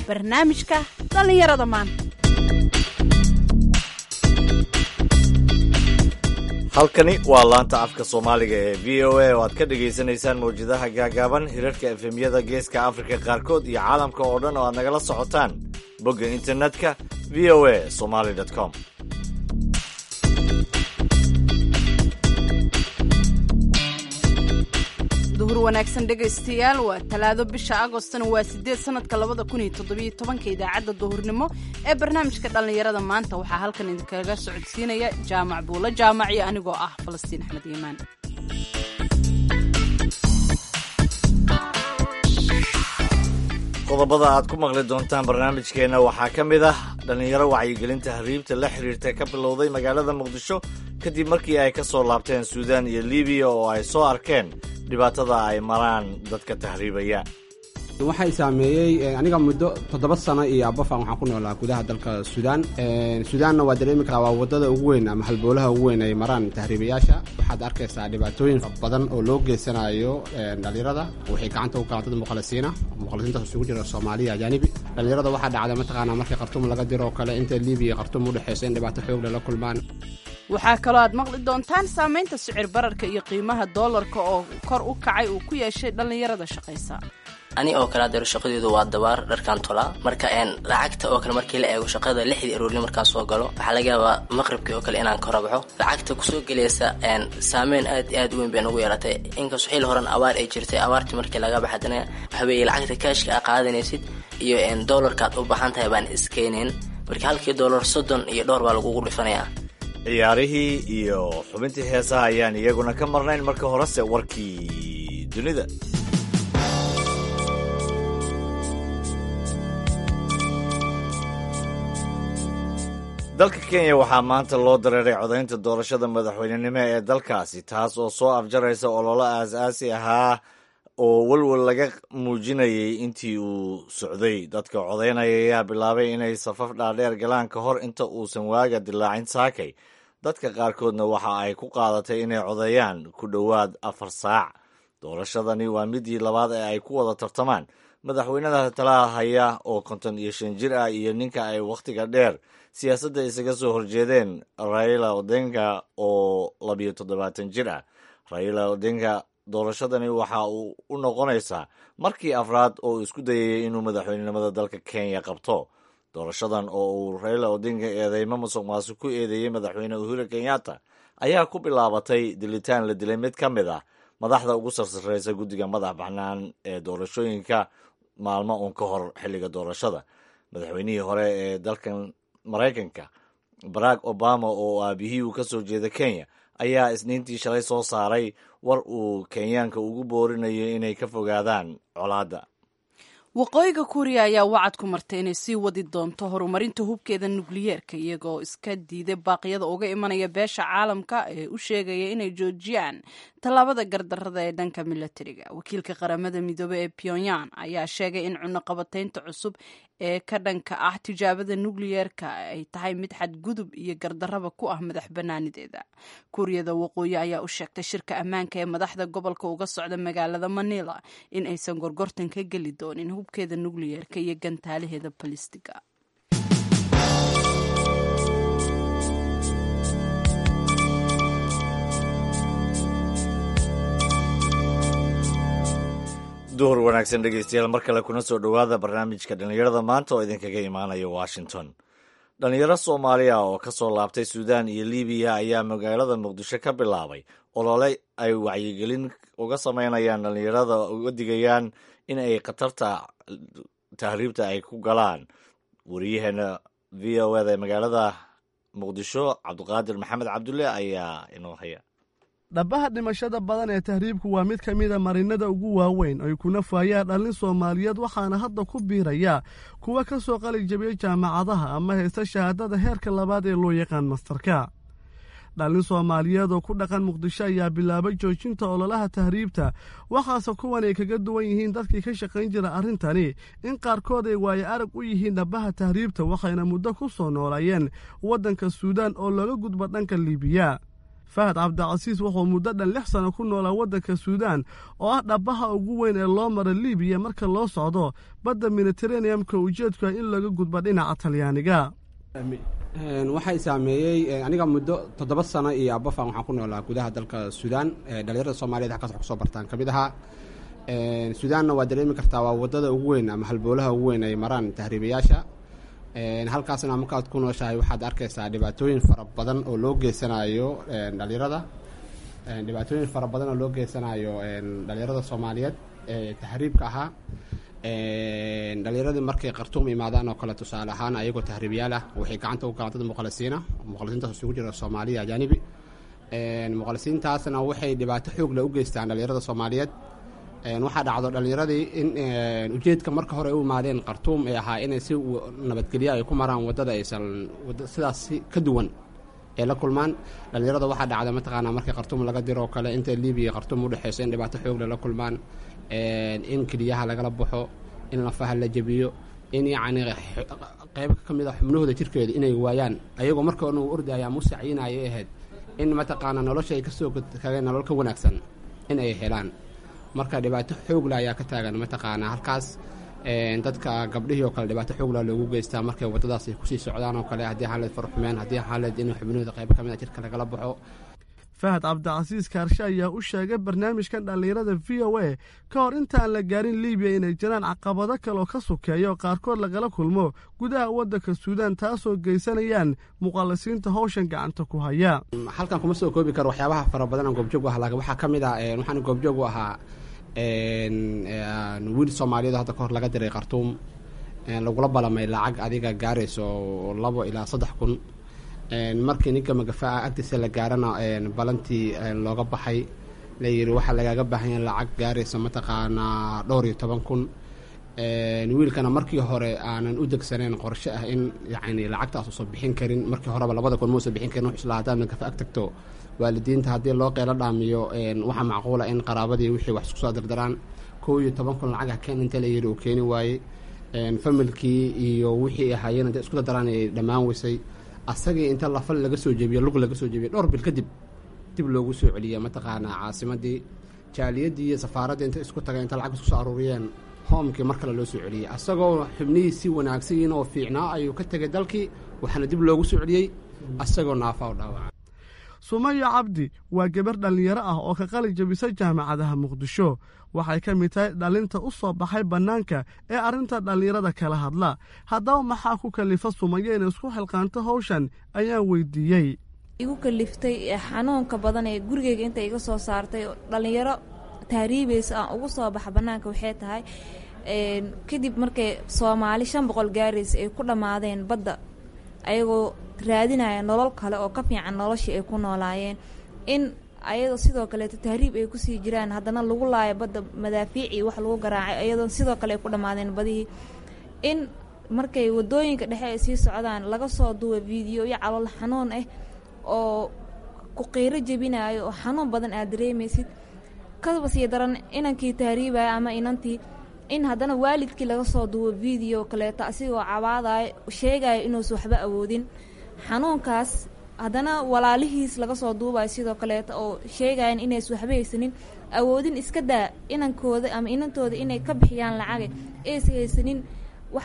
barnaamijka dhallinyarada maanta halkani waa laanta afka soomaaliga ee v o a oo aad ka dhagaysanaysaan mawjadaha gaagaaban hirarka efemyada geeska afrika qaarkood iyo caalamka oo dhan oo aad nagala socotaan bogga internetka v o a somaly com duhur wanaagsan dhegaystayaal waa talaado bisha agostona waa sideed sanadka labada kun iyo toddobiyo tobanka idaacadda duhurnimo ee barnaamijka dhallinyarada maanta waxaa halkan idinkaga socodsiinaya jaamac buulo jaamac iyo anigoo ah falastiin axmed iimaan qodobada aad ku maqli doontaan barnaamijkeenna waxaa ka mid ah dhallinyaro wacyigelinta hariibta la xiriirta ka bilowday magaalada muqdisho kadib markii ay ka soo laabteen suudaan iyo libiya oo ay soo arkeen dhibaatada ay maraan dadka tahriibaya waxay saameeyey aniga muddo toddoba sano iyo abafan waxaan ku noolaa gudaha dalka suudaan suudaanna waa dareemi karaa waa wadada ugu weyn ama halboolaha ugu weyn ay maraan tahriibayaasha waxaad arkaysaa dhibaatooyin badan oo loo geysanayo dhalinyarada waxay gacanta u galaan dad muqalisiina muqalisiintaas isugu jira soomaaliya ajaanibi dhalinyarada waxaa dhacda mataqaanaa markii khartuum laga diro oo kale inta libiya khartuum u dhexeyso in dhibaato xoog lala kulmaan waxaa kaloo aad maqli doontaan saamaynta sicir bararka iyo qiimaha doolarka oo kor u kacay uu ku yeeshay dhallinyarada shaqaysa ani oo kale adeero shaqadeedu waa dabaar dharkaan tolaa marka lacagta oo kale markii la eego shaqada lixdii aroorni markaan soo galo waxaa laga yaabaa maqribkii oo kale inaan ka rabaxo lacagta kusoo gelaysa saameyn aad i aad u weyn bay nagu yeelatay inkastoo xil horan abaar ay jirtay abaartii markii laga baxadana waxaweeye lacagta kaashka a qaadanaysid iyo doolarkaad u baxan tahay baan iskeenayn marka halkii doolar soddon iyo dhowr baa lagugu dhifanayaa ciyaarihii iyo xubintii heesaha ayaan iyaguna ka marnayn marka horese warkii dunida dalka kenya waxaa maanta loo dareeray codaynta doorashada madaxweynenimo ee dalkaasi taas oo soo afjaraysa ololo aas-aasi ahaa oo welwel laga muujinayay intii uu socday dadka codaynaya ayaa bilaabay inay safaf dhaadheer galaan ka hor inta uusan waaga dilaacin saakay dadka qaarkoodna waxa ay ku qaadatay inay codeeyaan ku dhowaad afar saac doorashadani waa midii labaad ee ay ku wada tartamaan madaxweynada talaha haya oo konton iyo shan jir ah iyo ninka ay wakhtiga dheer siyaasadda isaga soo horjeedeen raila odenga oo labiyo toddobaatan jir ah raila odenga doorashadani waxa uu u noqonaysaa markii afraad oo isku dayayay inuu madaxweynenimada dalka kenya qabto doorashadan oo uu raila odinga eedeymo musuq maasuq ku eedeeyey madaxweyne uhuru kenyatta ayaa ku bilaabatay dilitaan la dilay mid ka mid ah madaxda ugu sarsareysa guddiga madax bannaan ee doorashooyinka maalmo uun ka hor xilliga doorashada madaxweynihii hore ee dalkan maraykanka barack obama oo aabihii uu ka soo jeeda kenya ayaa isniintii shalay soo saaray war uu kenyaanka ugu boorinayo inay ka fogaadaan colaadda waqooyiga kuuriya ayaa wacad ku martay inay sii wadi doonto horumarinta hubkeeda nukliyeerka iyagoo iska diiday baaqyada uga imanaya beesha caalamka ee u sheegaya inay joojiyaan tallaabada gardarada ee dhanka milatariga wakiilka qaramada midoobey ee pyongyang ayaa sheegay in cunaqabataynta cusub ee ka dhanka ah tijaabada nukliyeerka ay tahay mid xadgudub iyo gardaraba ku ah madax banaanideeda kuuriyada waqooyi ayaa u sheegtay shirka ammaanka ee madaxda gobolka uga socda magaalada manila in aysan gorgortan ka geli doonin hubkeeda nukliyeerka iyo gantaalaheeda balistiga duhur wanaagsan dhegeystayaal mar kale kuna soo dhowaada barnaamijka dhallinyarada maanta oo idinkaga imaanaya washington dhallinyaro soomaaliya oo ka soo laabtay suudaan iyo libiya ayaa magaalada muqdisho ka bilaabay olole ay wacyigelin uga sameynayaan dhallinyarada uga digayaan in ay khatarta tahriibta ay ku galaan wariyaheena v o eda ee magaalada muqdisho cabdiqaadir maxamed cabdulle ayaa inoo haya dhabbaha dhimashada badan ee tahriibku waa mid ka mida marinada ugu waaweyn ay kuna faayaan dhallin soomaaliyeed waxaana hadda ku biiraya kuwa ka soo qali jabiyey jaamacadaha ama haysta shahaadada heerka labaad ee loo yaqaan mastarka dhallin soomaaliyeed oo ku dhaqan muqdisho ayaa bilaabay joojinta ololaha tahriibta waxaase kuwan ay kaga duwan yihiin dadkii ka shaqayn jira arrintani in qaarkood ay waayo arag u yihiin dhabbaha tahriibta waxayna muddo ku soo noolayeen waddanka suudaan oo looga gudbo dhanka liibiya fahad cabdicasiis wuxuu muddo dhan lix sano ku noolaa waddanka suudaan oo ah dhabaha ugu weyn ee loo mara libiya marka loo socdo badda mediteraneamka ujeedku ah in laga gudbo dhinaca talyaaniga waxay saameeyey aniga muddo toddoba sano iyo abafan waxaan ku noolaa gudaha dalka suudaan dhalinyarada soomaaliyed halkaas wax kusoo bartaan ka mid ahaa suudaanna waa dareemi kartaa waa wadada ugu weyn ama halboolaha ugu weyn ay maraan tahriibayaasha halkaasna markaad ku nooshahay waxaad arkaysaa dhibaatooyin fara badan oo loo geysanayo dhalinyarada dhibaatooyin fara badan oo loo geysanayo dhalinyarada soomaaliyeed ee tahriibka ahaa dhalinyaradii markay qartuum imaadaan oo kale tusaale ahaan ayagoo tahriibyaal ah waxay gacanta u galaan dad muqalisiina muqalisiintaas isugu jira soomaaliya ajaanibi muqalisiintaasna waxay dhibaato xoog leh u geystaan dhalinyarada soomaaliyeed waxaa dhacdo dhalinyaradii in ujeedka marka hore u imaadeen qartuum ee ahaa inay si nabadgelya ay ku maraan wadada aysan sidaas ka duwan ee la kulmaan dhalinyarada waxaa dhacda mataqaanaa markii qartuum laga diro oo kale inta libiya qartuum udhexeyso in dhibaato xoogle la kulmaan in keliyaha lagala baxo in lafaha la jebiyo in yacni qeyb ka mid a xubnahooda jirkeeda inay waayaan ayagoo marka uu ordaya ama u sacyinaya ahayd in mataqaanaa nolosha ay kasoo kageen nolol ka wanaagsan in ay helaan marka dhibaato xoogla ayaa ka taagan mataqaanaa halkaas dadka gabdhihii oo kale dhibaato xoogla loogu geystaa markay waddadaas ay kusii socdaan oo kale haddii xaaled farxumeen haddii xaaled in xubnahooda qaybo ka mid a jirka lagala baxo fahad cabdicasiis kaarshe ayaa u sheegay barnaamijkan dhallinyarada v o a ka hor intaan la gaarin libiya inay jiraan caqabado kaleoo ka sukeeya oo qaarkood lagala kulmo gudaha waddanka suudaan taasoo geysanayaan muqallisiinta howshan gacanta ku haya halkan kuma soo koobi karo waxyaabaha fara badan aan goobjoog u ah laakiin waxaa ka mid ah waxaan goobjoog u ahaa wiil soomaaliyeed hadda ka hor laga diray khartuum lagula balamay lacag adiga gaarayso labo ilaa saddex kun markii ninka magafaa agtiisa la gaarana balantii looga baxay layidhi waxaa lagaaga baahan yahay lacag gaaraysa mataqaanaa dhowr iyo toban kun wiilkana markii hore aanan u degsanayn qorshe ah in yacni lacagtaas uusan bixin karin markii horeba labada kun muusan bixin karin wuxuu islaa haddaad magafa ag tagto waalidiinta haddii loo qeylo dhaamiyo waxaa macquula in qaraabadii wixii wax isku soo dardaraan kow iyo toban kun lacagah keen inta layidhi uu keeni waayey familkii iyo wixii ahaayeen intay isku dardaraan ay dhammaan weysay asagii inta lafal laga soo jebiyo lug laga soo jebiyo dhowr bil kadib dib loogu soo celiya mataqaanaa caasimadii jaaliyadii iyo safaaraddii inta isku tagay inta lacag isku soo aruuriyeen hoomkii mar kale loo soo celiyey asagoo xubnihii si wanaagsanyiin oo fiicnaa ayuu ka tegay dalkii waxaana dib loogu soo celiyey asagoo naafa u dhaawaca sumayo cabdi waa gabar dhallinyaro ah oo ka qali jabisa jaamacadaha muqdisho waxay ka mid tahay dhalinta u soo baxay bannaanka ee arrinta dhallinyarada kala hadla haddaba maxaa ku kalifa sumayo inay isku xilqaanto howshan ayaan weydiiyey igu kaliftay xanuunka badan ee gurigeyga inta iga soo saartay dhallinyaro tahriibaysa aan ugu soo baxa bannaanka waxay tahay kadib markay soomaali shan boqol gaaraysa ay ku dhammaadeen badda ayagoo raadinaya nolol kale oo ka fiican noloshii ay ku noolaayeen in ayadoo sidoo kaleeto tahriib ay kusii jiraan haddana lagu laayo badda madaafiic iyo wax lagu garaacay ayadoo sidoo kale ay ku dhammaadeen badihii in markay wadooyinka dhexe ay sii socdaan laga soo duwa video iyo calool xanuun ah oo ku qiiro jebinayo oo xanuun badan aad dareemaysid kadaba sii daran inankii tahriibaya ama inantii in haddana waalidkii laga soo duwo video kaleeto asigoo cabaadayo sheegayo inuusan waxba awoodin xanuunkaas haddana walaalihiis laga soo duubayo sidoo kaleeto oo sheegayan inays waxba haysanin awoodin iska daa inankooda ama inantooda inay ka bixiyaan lacaga aysa haysanin wax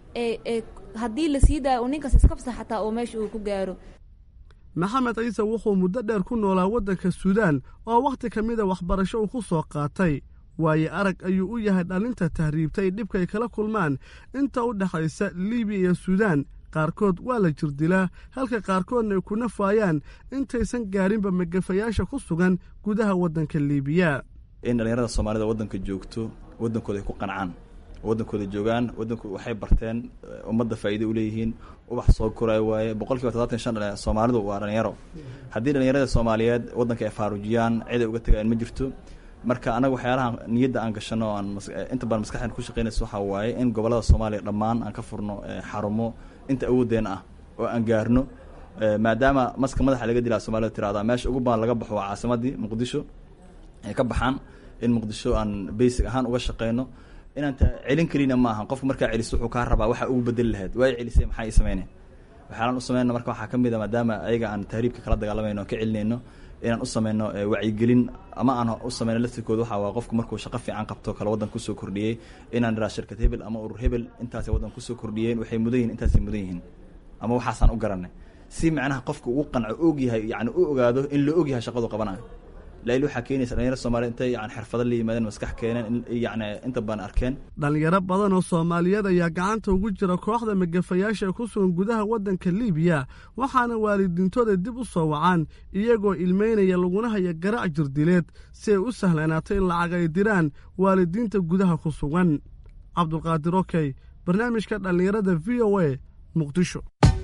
haddii la sii daayo uu ninkaas iska fasax xataa oo meesha uu ku gaaro maxamed ciise wuxuu muddo dheer ku noolaa waddanka suudaan oo wakhti ka mida waxbarasho uu ku soo qaatay waayo arag ayuu u yahay dhalinta tahriibtay dhibka ay kala kulmaan inta u dhexaysa libiya iyo suudaan qaarkood waa la jirdilaa halka qaarkoodna ay ku nafaayaan intaysan gaarinba magafayaasha ku sugan gudaha waddanka liibiya in dhallinyarada soomaalida waddanka joogto waddankooda ay ku qancaan waddankooda joogaan waddanku waxay barteen ummadda faa'iido u leeyihiin ubax soo koraayo waaye boqol kiiba todobaatan shan soomaalidu waa dhalinyaro haddii dhalinyarada soomaaliyeed waddanka ay faarujiyaan cid ay uga tagayaan ma jirto marka anaga waxyaalaha niyadda aan gashano aan inta badan maskaxdeen ku shaqeynayso waxaa waaye in gobollada soomaaliya dhammaan aan ka furno xarumo inta awoodeen ah oo aan gaarno maadaama maska madaxa laga dilaa soomaalida tirahdaa meesha ugu badan laga baxo waa caasimadii muqdisho ay ka baxaan in muqdisho aan basic ahaan uga shaqeyno inaan celin karina ma aha qofka markaa celiso wuxuu kaa rabaa waxa ugu bedeli lahayd waa celisay maxaa ii sameynay waxyaalaan u sameyna marka waxaa ka mid a maadaama ayaga aan tahriibka kala dagaalamayno o ka celinayno inaan u sameyno wacyigelin ama aan u sameyno laftirkooda waxaa waa qofku markuu shaqo fiican qabto kale waddanka kusoo kordhiyey inaan iraa shirkad hebel ama urur hebel intaasay waddanka kusoo kordhiyeen waxay mudan yihin intaasay mudan yihiin ama waxaasaan u garanay si macnaha qofka ugu qanco og yahay yani u ogaado in la og yahay shaqadu qabanayo lail waxaa keenaysa dhalinyaro soomaliya intay yani xirfado la yimaadeen maskax keeneen yani inta badan arkeen dhalinyaro badan oo soomaaliyeed ayaa gacanta ugu jira kooxda magafayaasha ee ku sugan gudaha waddanka liibiya waxaana waalidiintooda dib u soo wacaan iyagoo ilmeynaya laguna haya garaac jirdileed si ay u sahlanaatay in lacag ay diraan waalidiinta gudaha ku sugan cabdulqaadir okey barnaamijka dhallinyarada v o a muqdisho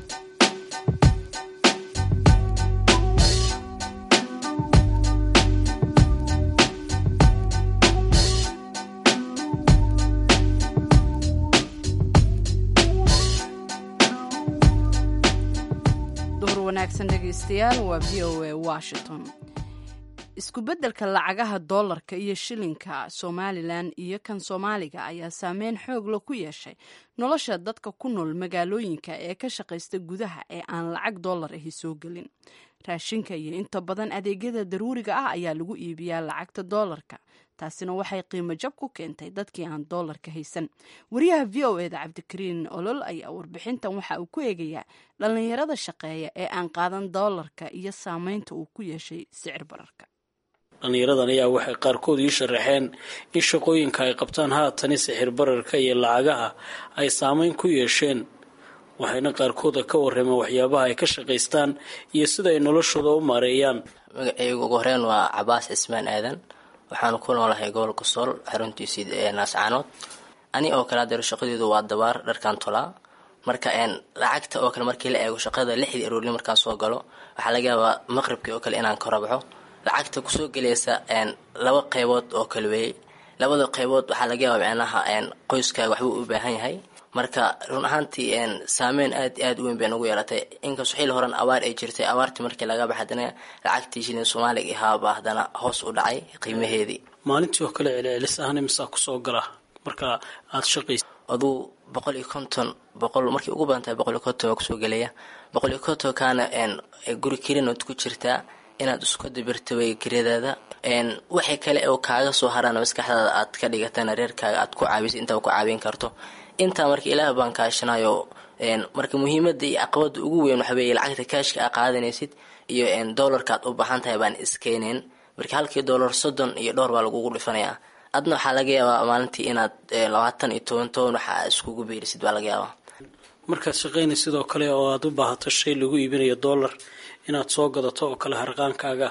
dhegeystayaal waa v o a washington isku-beddelka lacagaha doolarka iyo shilinka somalilan iyo kan soomaaliga ayaa saameyn xoogla ku yeeshay nolosha dadka ku nool magaalooyinka ee ka shaqaysta gudaha ee aan lacag doolar ahi soo gelin raashinka iyo inta badan adeegyada daruuriga ah ayaa lagu iibiyaa lacagta doolarka taasina waxay qiimo jab ku keentay dadkii aan doolarka haysan wariyaha v o eda cabdikariin olol ayaa warbixintan waxa uu ku eegayaa dhallinyarada shaqeeya ee aan qaadan doolarka iyo saameynta uu ku yeeshay sicir bararka dhallinyaradan ayaa waxay qaarkood ii sharaxeen in shaqooyinka ay qabtaan haatani sixir bararka iyo lacagaha ay saameyn ku yeesheen waxayna qaarkooda ka warrameen waxyaabaha ay ka shaqaystaan iyo sida ay noloshooda u maareeyaan magacaygu ugu horeen waa cabaas cismaan aadan waxaanu ku noolahay gobolka sool xaruntiisii ee naascaanood ani oo kale adeero shaqadeedu waa dabaar dharkan tolaa marka lacagta oo kale markii la eego shaqada lixdii aroorni markaan soo galo waxaa laga yaabaa maqribkii oo kale inaan ka rabaxo lacagta kusoo gelaysa laba qeybood oo kale weeyey labada qeybood waxaa laga yaabaa micnaha qoyskaaga waxbuu u baahan yahay marka run ahaantii saameyn aad i aad u weyn bay nagu yeelatay inkastoo xilli horan abaar ay jirtay abaartii markii laga baxa hadana lacagtii shilin soomaaliga ahaaba haddana hoos u dhacay qiimaheedii maalintii oo kale celcelis ahna misaa kusoo gala marka aada shaqaysa aduu boqol iyo konton boqol markii ugu badan tahay boqol iyo konton waa kusoo gelaya boqol iyo kontonkaana guri kelinood ku jirtaa inaad isku dabirta way geryadaada waxay kale oo kaaga soo haraan maskaxdaada aad ka dhigatana reerkaaga aad ku caabisa intaa ku caawin karto intaa marka ilaah baan kaashanayo marka muhiimada iyo caqabada ugu weyn waxa weeye lacagta kaashka aa qaadanaysid iyo doolarka aad u baahan tahay baan iskeenayn marka halkii doolar soddon iyo dhowr baa lagugu dhifanayaa adna waxaa laga yaabaa maalintii inaad labaatan iyo toban toban waxa iskugu beerisid baa laga yaabaa markaad shaqaynay sidoo kale oo aada u baahato shay lagu iibinayo dollar inaad soo gadato oo kale harqaankaaga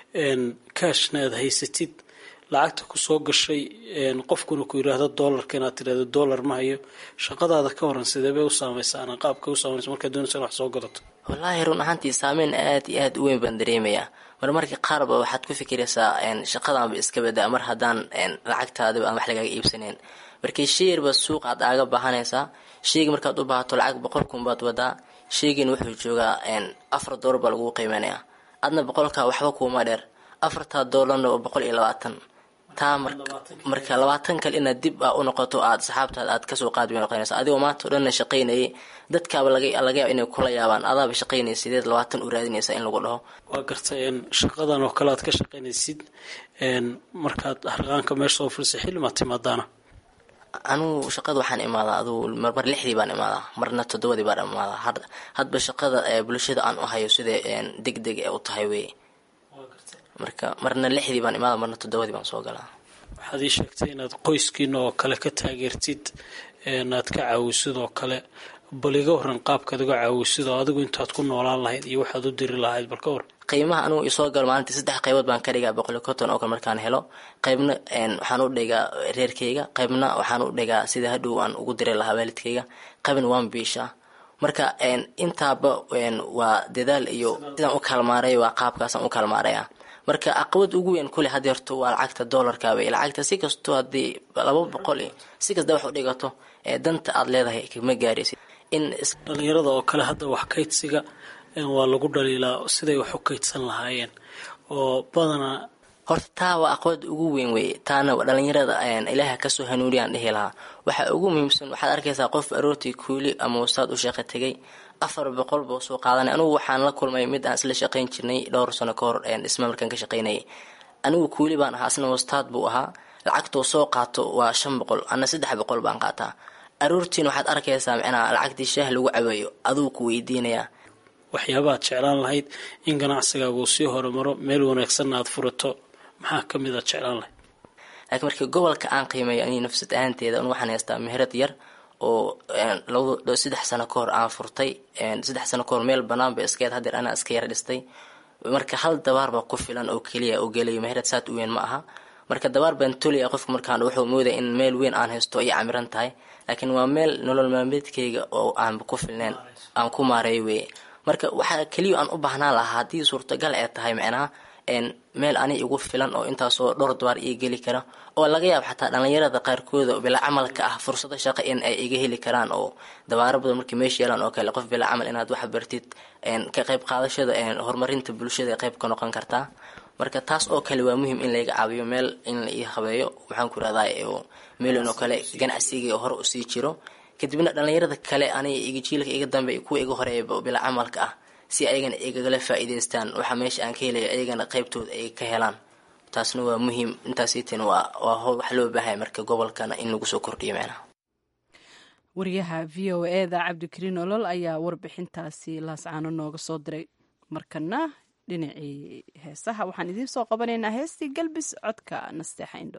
kaashna aad haysatid lacagta kusoo gashay qofkuna ku yiraahdo doolarka inaad tirahdo doolar ma hayo shaqadaada ka horan sideebay u saameysaa qaabka u saamaysa markaad doonaysa in wax soo gadato wallaahi run ahaantii saameyn aad iyo aad u weyn baan dareemayaa mar markii qaarba waxaad ku fikiraysaa shaqadaanba iska badaa mar haddaan lacagtaadiba aan wax lagaaga iibsanayn markii sheyarba suuq aad aaga baahanaysaa sheyga markaad u baahato lacag boqol kun baad wadaa sheygin wuxuu joogaa afar doolar baa lagu qiimeynaya adna boqolkaa waxba kuuma dheer afartaa doolarna waa boqol iyo labaatan taa marka labaatan kale inaad dib a u noqoto aad saxaabtaad aad kasoo qaadi bay noqonaysa adigoo maanta o dhanna shaqaynayay dadkaaba laga yaaba inay kula yaabaan adaaba shaqaynaya sideed labaatan u raadinaysa in lagu dhaho waa garta shaqadan oo kale aad ka shaqaynaysid markaad harqaanka meesha soo furisa xilimaad timaadaana anugu shaqada waxaan imaadaa aduu marmar lixdii baan imaadaa marna toddobadii baan imaadaa hadba shaqada bulshada aan u hayo sida deg deg ee u tahay wey marka marna lixdii baan imaada marna toddobadii baan soo galaa waxaad ii sheegtay inaad qoyskiina oo kale ka taageertid aad ka caawisid oo kale bal iga waran qaabkaad uga caawisid oo adigu intaad ku noolaan lahayd iyo waxaad u diri lahayd bal ka war qiimaha anugu isoo galo maalintii saddex qaybood baan ka dhigaa boqol iyo konton oo kale markaan helo qaybna waxaan u dhigaa reerkayga qaybna waxaan u dhigaa sida hadhow aan ugu diri lahaa waalidkayga qaybna waan biishaa marka intaaba waa dadaal iyo sidaan u kaalmaaray waa qaabkaasaan u kaalmaaraya marka caqabad ugu weyn kule hadeerto waa lacagta doolarkaaba lacagta si kastoo haddii laba boqol si kasta wax u dhigato danta aada leedahay kama gaaraysid in dhalinyarada oo kale hadda wax kaydsiga waa lagu dhaliilaa siday wax u kaydsan lahaayeen oo badanaa horta taa waa aqood ugu weyn weye taana dhalinyarada ilaaha kasoo hanuuniyaan dhihi lahaa waxaa ugu muhiimsan waxaad arkaysaa qof aroortii kuuli ama wasaad u sheeqa tegay afar boqol buu soo qaadanay anigu waxaan la kulmay mid aan isla shaqayn jirnay dhowr sano ka hor dhisma markaan ka shaqaynayay anigu kuuli baan ahaa asna wastaad buu ahaa lacagtuu soo qaato waa shan boqol ana saddex boqol baan qaataa aroortiin waxaad arkaysaa micnaha lacagtii shaah lagu caweeyo aduu ku weydiinayaa waxyaabaad jeclaan lahayd in ganacsigaagu sii horumaro meel wanaagsanna aad furato maxaa ka mid aad jeclaan lahayd laakiin markii gobolka aan qiimeeyo ani nafsad ahaanteeda un waxaan haystaa meherad yar oo laba saddex sano ka hor aan furtay saddex sano kahor meel banaan ba iskeed hadeer anaa iska yar dhistay marka hal dabaar baa ku filan oo keliya oo gelayo meherad saad u weyn ma aha marka dabaar baan tolaya qofka markaan wuxuu moodaya in meel weyn aan haysto ay camiran tahay laakiin waa meel nolol maalmeedkayga oo aanba ku filneen aan ku maareeyo weye marka waxaa keliya aan u baahnaan lahaa haddii suurtagal ee tahay micnaha meel ani igu filan oo intaasoo dhowr dabaar ii geli kara oo laga yaabo xataa dhallinyarada qaarkooda bila camalka ah fursado shaqo in ay iga heli karaan oo dabaaro badan markii meesha yeelaan oo kale qof bila camal inaad wax bartid ka qayb qaadashada horumarinta bulshada qayb ka noqon kartaa marka taas oo kale waa muhiim in layga caawiyo meel in la ii habeeyo maxaan ku rahdaa meelin oo kale ganacsiga hore usii jiro kadibna dhallinyarada kale aniga iga jiilka iga dambe kuwa iga horeeya bila camalka ah si ayagana igagala faa-iideystaan waxa meesha aan ka helayo ayagana qeybtooda ay ka helaan taasna waa muhiim intaasiitan waa waa howl wax loo baahaya marka gobolkana in lagu soo kordhiyo micnaha wariyaha v o eda cabdikariin olol ayaa warbixintaasi laascaano nooga soo diray markana dhinacii heesaha waxaan idiin soo qabanaynaa heestii galbis codka nasteexa indho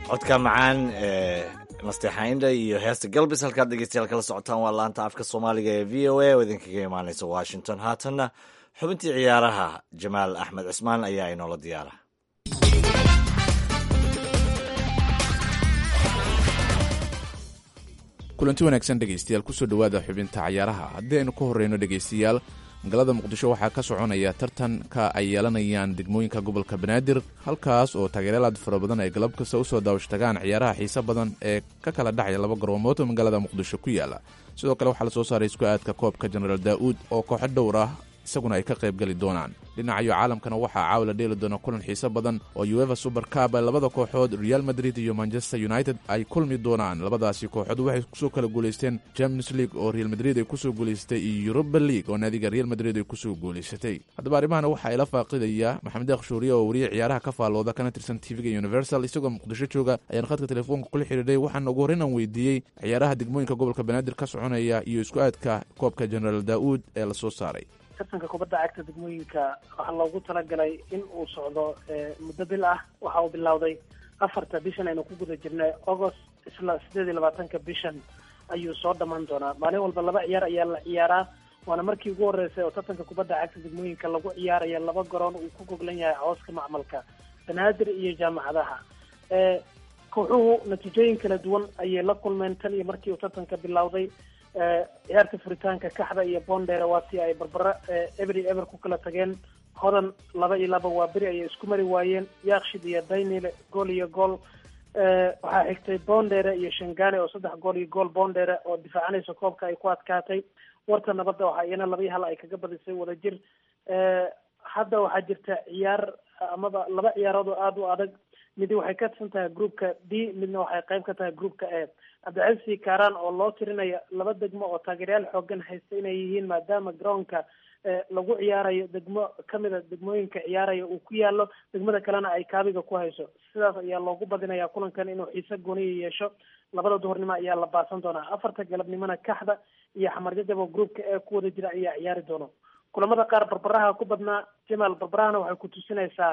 codka macaan ee nasteexaindha iyo heesta galbis halkaad dhegeystayaal kala socotaan waa laanta afka soomaaliga ee v o a oo idinkaga imaaneysa washington haatanna xubintii ciyaaraha jamaal axmed cismaan ayaa inoola diyaara kulanti wanaagsan dhegaystayaal kusoo dhowaada xubinta cayaaraha haddii aynu ka horreyno dhegaystayaal magaalada muqdisho waxaa ka soconaya tartanka ay yeelanayaan degmooyinka gobolka banaadir halkaas oo taageeryaal aad fara badan ay galab kasta usoo daawashtagaan ciyaaraha xiise badan ee ka kala dhacaya laba garoomood oo magaalada muqdisho ku yaala sidoo kale waxaa la soo saaray isku aadka koobka jenaraal daa'uud oo kooxo dhowr ah isaguna ay ka qayb geli doonaan dhinacayo caalamkana waxaa caawa la dheeli doona kulan xiise badan oo ueva super cab ay labada kooxood real madrid iyo manchester united ay kulmi doonaan labadaasi kooxood waxay kusoo kala guulaysteen champions league oo real madrid ay kusoo guulaysatay iyo europa league oo naadiga real madrid ay kusoo guulaysatay haddaba arrimahana waxaa ila faaqidaya maxamed akhshuuriye oo wariye ciyaaraha ka faallooda kana tirsan tvga universal isagoo muqdisho jooga ayaan khadka telefoonka kula xidhiidhay waxaana ugu horreyn aan weydiiyey ciyaaraha degmooyinka gobolka banaadir ka soconaya iyo isku aadka koobka jenaraal daa'uud ee lasoo saaray tartanka kubadda cagta degmooyinka waxaa loogu talagalay in uu socdo muddo bil ah waxa uu bilowday afarta bishan aynu ku guda jirnay agost isla sideed iyo labaatanka bishan ayuu soo dhammaan doonaa maalin walba laba ciyaar ayaa la ciyaaraa waana markii ugu horreysay oo tartanka kubadda cagta degmooyinka lagu ciyaaraya laba garoon uu ku goglan yahay cooska macmalka banaadir iyo jaamacadaha kooxuhu natiijooyin kala duwan ayay la kulmeen tan iyo markii uu tartanka bilowday ciyaarta furitaanka kaxda iyo bondera waa tii ay barbara every ever ku kala tageen hodan laba iyo laba waa beri ayay isku mari waayeen yaakshid iyo daynile gool iyo gool waxaa xigtay bondere iyo shangane oo saddex gool iyo gool bondere oo difaacanaysa koobka ay ku adkaatay warta nabadda waxaa iyana laba iyo hal ay kaga badisay wadajir hadda waxaa jirta ciyaar amaba laba ciyaarood oo aada u adag midi waxay ka tirsan tahay groupka d midna waxay qayb ka tahay groupka e cabdicasi kaaraan oo loo tirinaya laba degmo oo taageeryaal xoogan haysta inay yihiin maadaama garoonka lagu ciyaarayo degmo kamida degmooyinka ciyaaraya uu ku yaalo degmada kalena ay kaabiga ku hayso sidaas ayaa loogu badinaya kulankan inuu xiise gooniya yeesho labada duhurnimo ayaa la baasan doonaa afarta galabnimona kaxda iyo xamarjajab oo groupka ee ku wada jira ayaa ciyaari doono kulamada qaar barbaraha ku badnaa jamaal barbarahana waxay ku tusinaysaa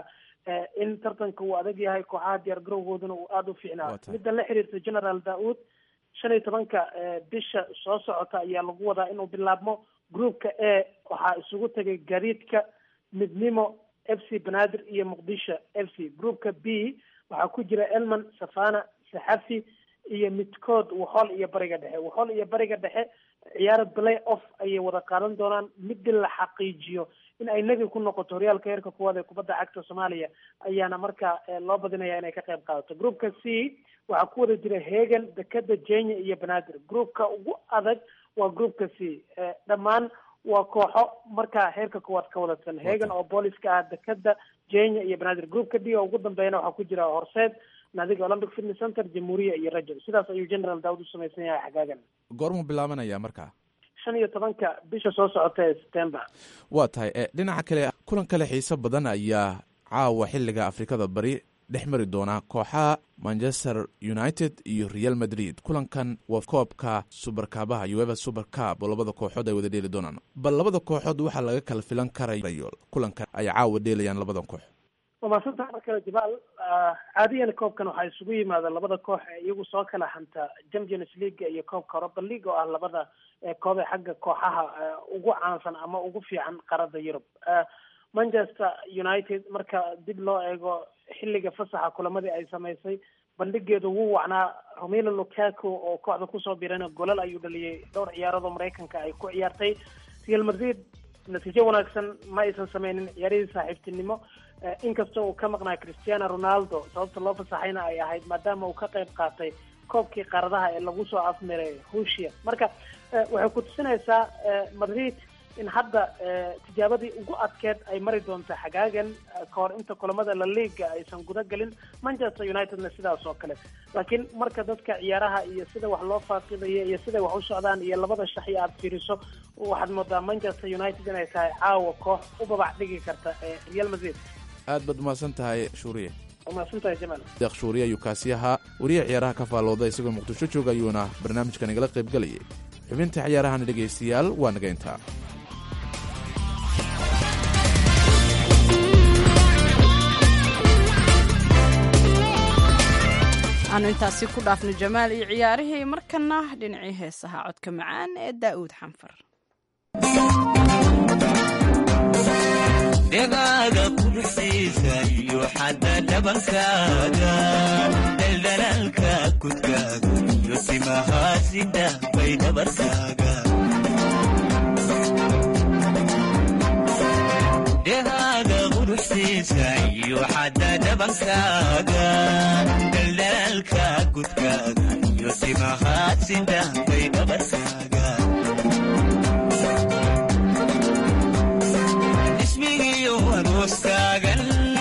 in tartanka uu adag yahay kooxaha diyaar garowgooduna uu aada u fiicnaa midda la xiriirta general daud shan iyo tobanka bisha soo socota ayaa lagu wadaa inuu bilaabmo groupka a waxaa isugu tegay gariidka midnimo f c banaadir iyo muqdisho f c groupka b waxaa ku jira elman safana saxafi iyo midkood waxool iyo bariga dhexe waxool iyo bariga dhexe ciyaaro play off ayay wada qaadan doonaan midii la xaqiijiyo in ay nebi ku noqoto horyaalka heerka kuwaad ee kubadda cagta soomaaliya ayaana markaa loo badinaya inay ka qayb qaadato groupka c waxaa ku wada jira hegan dekeda jenya iyo banaadir groupka ugu adag waa groupka c dhammaan waa kooxo markaa heerka kuwaad ka wadatan hegan oo booliska ah dekeda jenya iyo banaadir groupka d oo ugu dambeeyana waxaa ku jira horseed naadiga olympic fitness center jamhuuriya iyo rajo sidaas ayuu general daawud u samaysan yahay xagaagan goormuu bilaabanaya marka shan iyo tobanka bisha soo socota ee september waa tahay dhinaca kale kulan kale xiise badan ayaa caawa xiliga afrikada bari dhex mari doona kooxaha manchester united iyo real madrid kulankan waa koobka subarkaabaha ueva super cab oo labada kooxood ay wada dheeli doonaan bal labada kooxood waxaa laga kala filan karayo kulankan ay caawa dheelayaan labada koox waa maadsantaha mar kale jabaal caadiyan koobkan waxaa isugu yimaada labada koox ee iyagu soo kala hanta champions league iyo koobka europa league oo ah labada koob ee xagga kooxaha ugu caansan ama ugu fiican qaarada yurub manchester united marka dib loo eego xilliga fasaxa kulamadii ay samaysay bandhigeedu wuu wacnaa romelo lukaku oo kooxda kusoo birana golal ayuu dhaliyay dhowr ciyaarood oo maraykanka ay ku ciyaartay real madrid natiijo wanaagsan ma aysan sameynin ciyaarihii saaxiibtinimo inkasta uu ka maqnaa cristiano ronaldo sababta loo fasaxayna ay ahayd maadaama uu ka qayb qaatay koobkii qaaradaha ee lagu soo afmiray rusia marka waxay ku tusinaysaa madrid in hadda tijaabadii ugu adkeed ay mari doonto xagaagan kahor inta kulamada la liiga aysan guda gelin manchester unitedna sidaas oo kale laakiin marka dadka ciyaaraha iyo sida wax loo faaqidayo iyo siday wax u socdaan iyo labada shaxi aad fiiriso waxaad moodaa manchester united inay tahay caawa koox u babac dhigi karta real madrid aad baad umahadsan tahay shuuriye umahadsantahay jamaal deeq shuuriye ayuu kaasi ahaa wariye ciyaaraha ka faallooda isagoo muqdisho jooga ayuuna barnaamijkan igala qayb gelayay xubinta ciyaarahana dhegaystayaal waa naga intaa aanu intaasi ku dhaafno jamaal iyo ciyaarihii markana dhinacii heesaha codka macaan ee daa'uud xanfar dhegaaga quruxsiisa iyo xadda dhabankaaga daldalaalka kudkaaga iyo timahaasida bay dhabarkaaga dhegaaga quruxsiisa iyo xadda dhabankaaga daldalaalka kudkaaga iyo timahaasida bay dhabarkaaga arooskaagan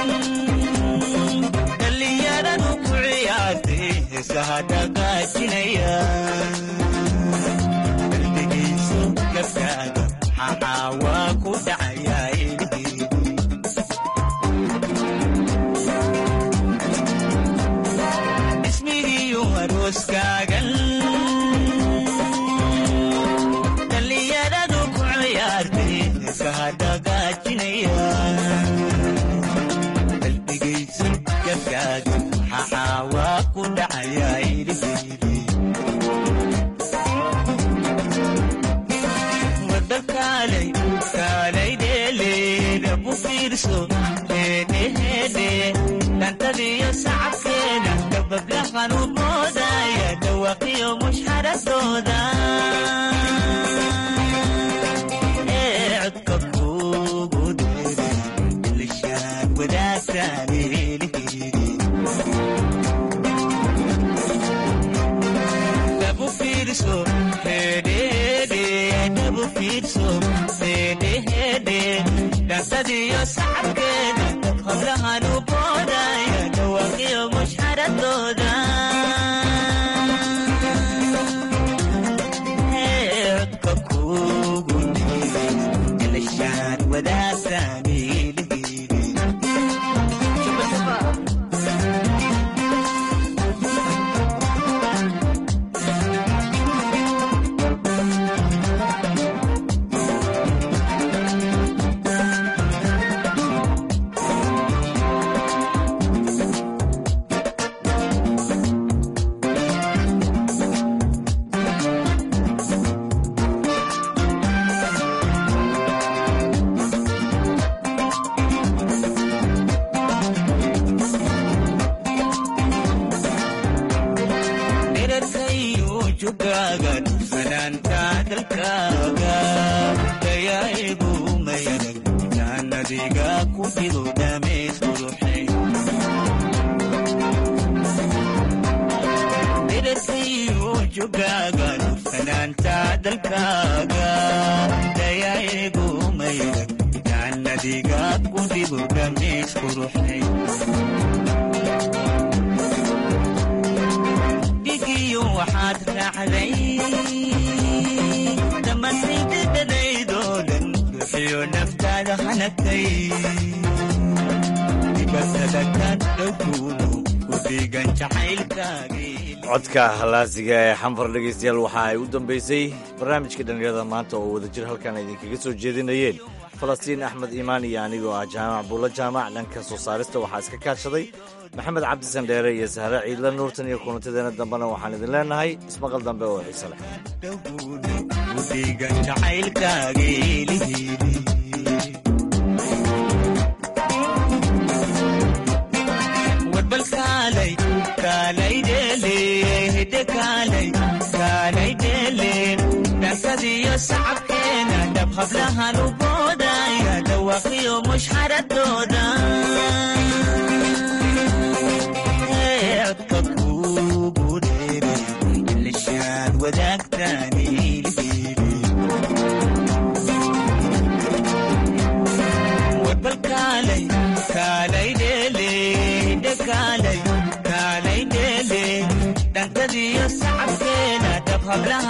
dhallinyaradu ku ciyaartay heesaha dhaqaajinaya qalbigiisu gabkaaga xaxaa waa ku dhacayaa ilhiidi ismigiiyu arooskaagan dhallinyaradu ku ciyaartay heesaha dhaqaajinaya qalbigaysu gabkaaga xaxaa waa ku dhacayaa ilhiidi wada kaalay kaalay dheeleeda bu fiirso heedheheedhe dhantadiyo sacabkeeda dabablahan u moodaya dhawaqiyo mushxaradooda ee codka kuugu dheere ilishaan wadaagtaan ilhiidi dabu fiirso hedhehedhe dabu fiirso hedhehedhe dhansadiyo sacabkeeda hablahan u boodaya dhawaqiyo mushxaradooda codka kuugu dheere ilishaan wadaagtaan ilhiidi dherarkayu jugaaga dhufanaanta dalkaaga dayaa'igu mayadag jaannadiga ku fido dhameys quruxay dherarkayu jugaaga dhufanaanta dalkaaga dayaa'igu mayadag jaannadiga ku fido dhameys quruxay dhigiyo waxaad raacday dhammaantay dhadhanaydoo dhan bixiyo naftaada hanagtay dibasada ka dhowkuudu ku dhiigan jacaylkaagii codka halaasiga ee xanfar dhegaystayaal waxa ay u dambaysay barnaamijka dhallinyarada maanta oo wadajir halkan idinkaga soo jeedinayeen falastiin axmed iimaan iyo anigoo ah jaamac buulla jaamac dhanka soo saarista waxaa iska kaashaday maxamed cabdisan dheere iyo sahre ciidla nuurtan iyo kulantadeena dambena waxaan idin leenahay ismaqal dambe oo xiise leh dhowkuudu ku dhiigan jacaylkaagii lihiidi warbal kaalay kaalay dheele hidde kaalay kaalay dheele dhankadiyo sacabkeena dhab hablahan u boodaya dhawaqiyo mushxaradooda Ee, codka kuugu dheere ilishaan wadaagtaan ilhiidi warbal kaalay kaalay dheele hidde kaalay kaalay dheele dhankadiyo sacabkeena dhab hablaha